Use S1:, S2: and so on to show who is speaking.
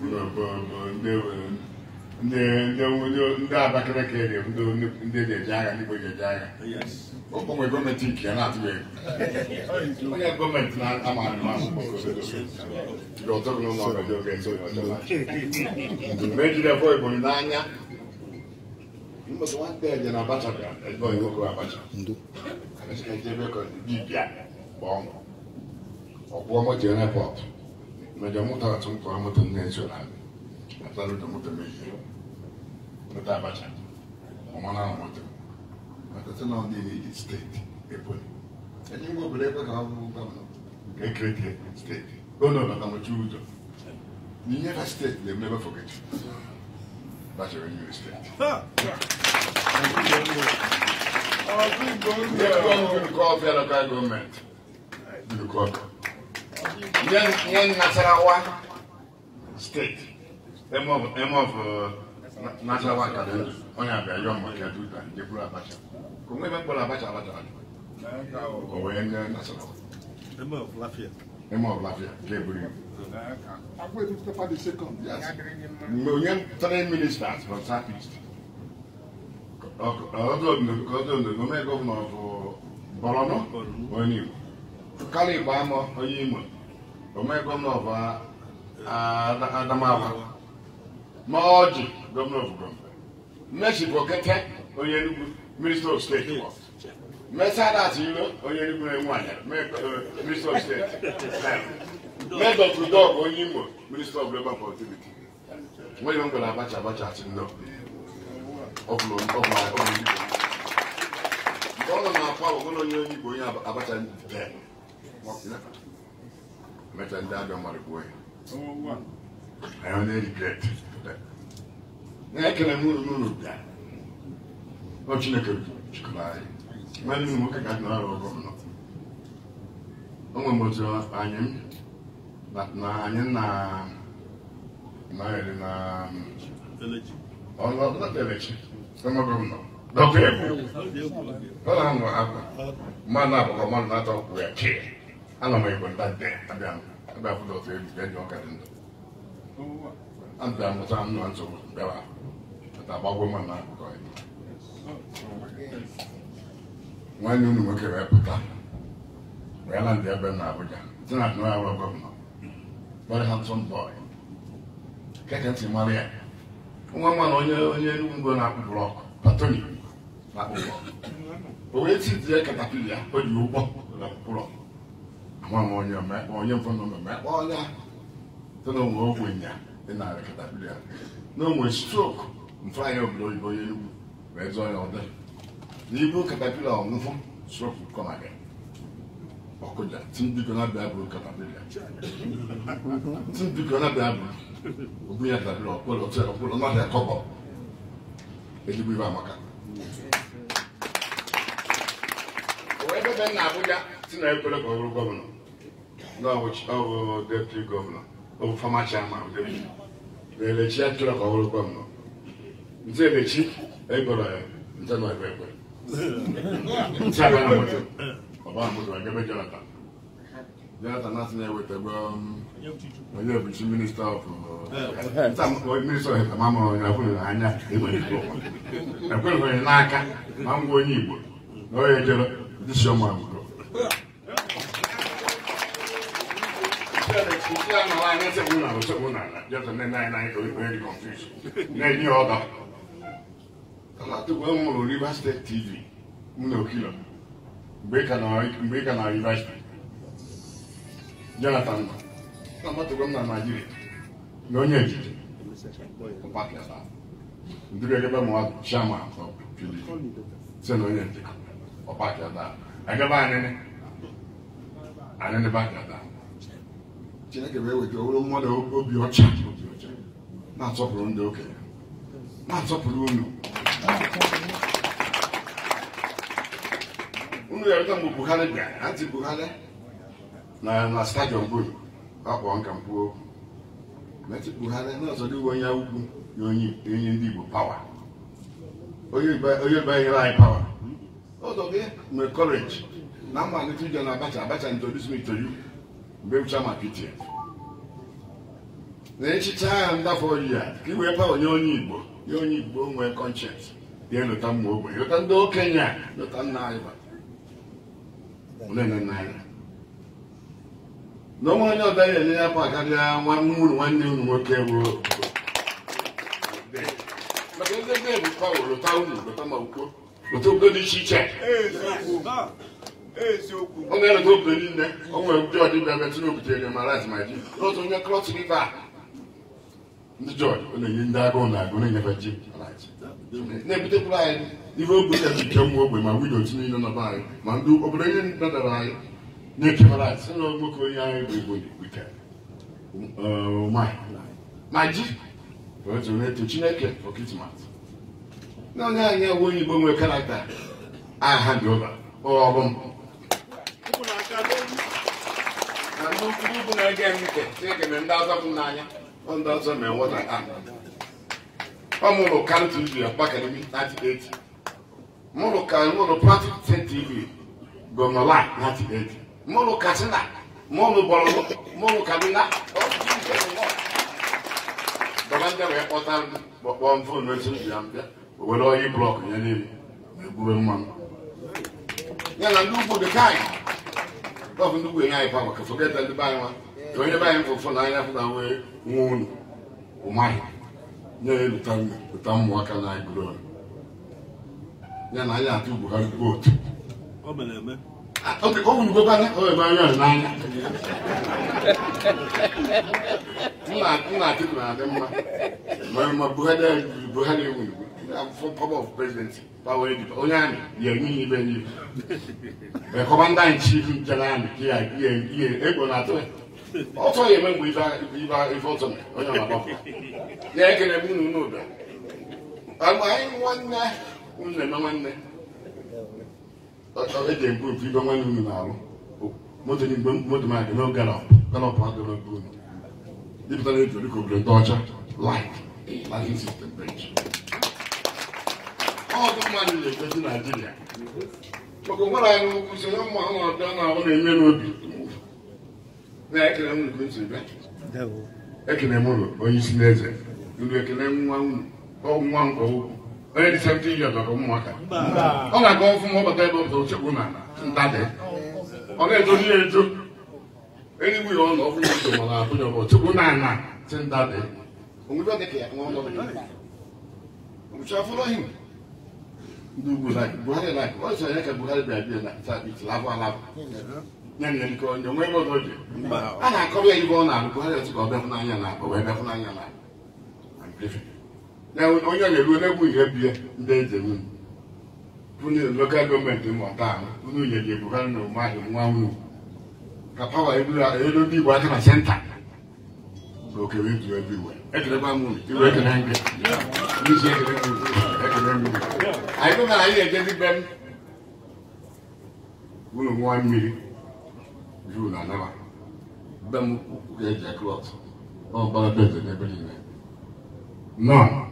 S1: ndị ndị ndị Abakaliki dị ndị ndị eji agha ndị Igbo ji eji agha o nwere gọọmenti nke ya na-atụ egwu onye gọọmenti na-amaghị m akwụkwọ ọtọghị n'ụlọ ọgọdọ ga-eso mgbe ejiri efọ Igbo n'anya mbọsị nwata eje na Abacha bịa ebe onye nwoke Abacha ebe ka dibịa gba ọnwụ ọkwụọ moto repọt mejọ moto atụ mkpọrọ moto nne nso na atara ụjọ moto mejie moto Abacha ọmana na moto maka na ndị n'iji steeti ebonyi enyi ngwa obodo ekwe ka ọ bụrụ gọvanọ nke ekerekie steeti ono batamochi ụjọ n'inyefe steeti na-emebe fogechi bachara nyere steeti nke local gọọmenti nye Nasarawa steeti eme of Nasarawa kalenda onye abịa yọọ maka duta jekwuru Abacha ka onwe ebe mkpọrọ Abacha Abacha o wee nye Nasarawa eme of Lafia nke eburu mgbe onye three ministers from South East ọdụome gọvanọ bụ Borno onye Igbo kala Igbo amọ onye Imo ome gọvanọ bụ Adamawa ma ọjị gọvanọ bụ gọvanọ Mmesi bụ Okete onye Enugu Minister of State Mesadat Ilo onye Enugu na-enwe anya Minister of State Medọ Trudog onye Imo Minister of Labour Productivity nwere m gwara Abacha Abacha asị nnọọ ọ bụrụ Igbo mgbe ọ nọ na-akwa ọbụla onye onye Igbo onye Abacha mecha ndị abịa mmadụ gbuo ya anyị na-erigret na-ekele m unu n'ụlọ bịa ọ Chineke chịkọrọ anyị mmadụ ụmụ nwoke ka dị na-arụ ọgọ nọ o nwere m otu anyị na anyị na na-eri na ọlọdọtelechi ọmọgọmnọ dọkụ egwu ọ na-amụ akwa mmadụ na-abụkọ mmadụ na-atọ kwụ ya chee ana m egbo ndade abịa abịa fụdọ otu ebi eji ọka dị ndụ abịa mụta nnụ nsogbu bịara ata gbagwo mmadụ na akụkọ ya nwanne unu nwoke wee pụta wee na ndị ebe na Abuja dị na nwa arụ gọvanọ very handsome boy keke ntị mara ya nwa nwa na onye onye Enugu ngo na-akpụ blọk patoni na-akpụ blọk o wee titie katapili ya o ji ụgbọ na blọk ama m onye onye mfọ nọ mmemme akpọ ọnya sị na onwe ogbenye dị narị katapili ya na onwe strok mfe anyị obodo oyibo onye Enugu wee zụọ ya ọdị n'ibu katapila ọnwụfụ strok kọmaga ọkụja tí biko na bịa bụrụ katapila tí biko na bịa bụrụ obu ya katapila ọkpụrụ ọtụ ọkpụrụ mmadụ akọbọ ezigbo ibe amaka ebe ebe na Abuja si na ekwere ka ọ bụrụ gọvanọ n'ọbụ deputy gọvanọ ọ bụ fama chairman na elechi ya chọrọ ka ọ bụrụ gọvanọ nte elechi egoro ya nte nọ ebe ekwere nte abịa na moto ọba moto agebe Jonathan Jonathan asị na-eweta gbe onye obichi minista of minista of amama onye akwụrụ anya enwere ikpe ụwa ekwere onye n'aka ma ngwa onye Igbo na onye jere disi ọma agbụrụ na-enye ọba atụgwa m hụrụ Rivers State TV m na Okilo mgbe ị ka na Rivers State Jonathan nọ na amatụgwa m na Naijiria na onye ejiji ndịrị egebe mụwa chairman PDP si na onye ejiji ọpakịada agaba anyị anyị ndị bakịada Chineke wee weta owuru mmadụ obi ọcha obi ọcha na-asọpụrụ ndị okenye na-asọpụrụ unu unu ga-ereta mgbe Buhari bịara anti Buhari na na stadiọm bụrụ akpọ nka mkpu okwu meti Buhari na-azọdịwe onye ugwu na onye ndị Igbo pawa onye banyere anyị pawa ụzọ gị nwere courage na mmalite ije na Abacha Abacha introduce me to you mgbe m chama PTF na echiche ahụ ndafọ yi a ka i wee pa onye onye igbo nye onye igbo nwee kọnshens ya elota mma ogbe lota ndị okenye a lota nna anyị ba nne na nna anyị na onwe onye ọda ya enye ya pa karịa nwa unu nwanne unu nwoke bụ maka ndị ebe bụ pa lota unu lota ma ukwo lota obodo dị iche iche ọ na-eleta obodo niile o nwere ndị ọdịbịa ebe tụrụ obutere ma rat ma ji n'otu onye klọt riva ndị jọji ọ na-enye ndị agụụ na agụ na-enyefe ji na-ebutekwuru anyị ihe ogbe ya ike ụmụ ogbe ma wido otu niile nọ anyị ma ndị obodo ihe nadara anyị na-ekefara anyị sị na nwoke onye anyị bụ igbo wike ma ji otu na-eto chineke ọkịtịmat na onye anyị ewu onye igbo nwere karakta aha dị ụba ọrụ m na ndị ukwu bụ na-ege m ntị chineke mere ndị ọzọ m n'anya ọ ndị ọzọ mere nwata a ọ mụrụ kan tv akpakademi 98 mụrụ ka mụrụ pratik tv gọnọla 98 mụrụ katsina mụrụ bọrọ mụrụ kaduna dọba ndị wee kpọta kpọkpọ m fon etu m bịa mbịa o were onye blọk ya niile ma egbube mmanụ ya na ndị ugwu dị ka anyị ọ bụ ndị ugwu enye anyị pa maka fogeta ndị be anyị nwa ka onye be anyị fụfụ na anya fụ na wee nwa unu ụmaghị nye ya lụta lụta ụmụaka na anyị gụrụ ya na anyị atụ Buhari vootu ọ wulugokwana o ebe anya n'anya nna Atiku na-adị mma ma ma Buhari Buhari ewulugo power of presidency power editor onye amị ya enye ibe n'ibe ekọba ndị anyị chief nchere amị ka ya ihe ego na-atụ ya ọtọ ya eme mgbe ife ọtọ mere onye ọgbapụ ya ekele m unu n'ụda anyị nwanne unu na-eme nwanne eji ekwu ofu ibe nwanne unu na-arụ moto n'igbe moto ma adị n'ogalọp galọp adịrọ ebe unu dịpụta na eji dịka obodo ndị ọcha lik likin sistem bench ọdụ mmadụ na-ekwezi naijiria maka nwere anyị usoro mma ọnọdụ na ọ na-eme n'obi na-ekele m nke ntị bịa ekele m ụlọ onye isi n'eze ndị ekele nwa nwa nkwa ukwu onye dị 17 years ọka ụmụaka ọ na-aga ọfụma ọbata ebe ọbụta ochekwu na ndadị ọ na-edozi ya edo enigwe ya ọnụ ọfụma edo mana abụnya bụ ochekwu na ana si ndadị onwebe ọ dịka ya nwa ọnọdụ ụcha fọlọhim ndị ugwu like buhari like ọ sọ ya ka buhari bịa bịa na sabit labụ alabụ ya na erike onye onwe ebe ọzọ dị a na-akọrọ ya ibe ọ na-alụ buhari ọtụ ka ọ bịafụ n'anya na akpọ wee bịafụ n'anya na na onye na-eru n'egwu ihe bie ndị eze unu unu lokal gọọmenti mmụta ahụ unu nyere buhari na ụmụahị nwa unu ka pawa elu ndị igbo aka na senta na okere ezu ebiwe ekelekwa m unu iwe ekele nke n'isi ekele m ekele m anyị bụ na anyị ejezi be m unu nwa mmiri juu na anaba be m ga-eji klọt ọ gbara beze n'ebe niile nọ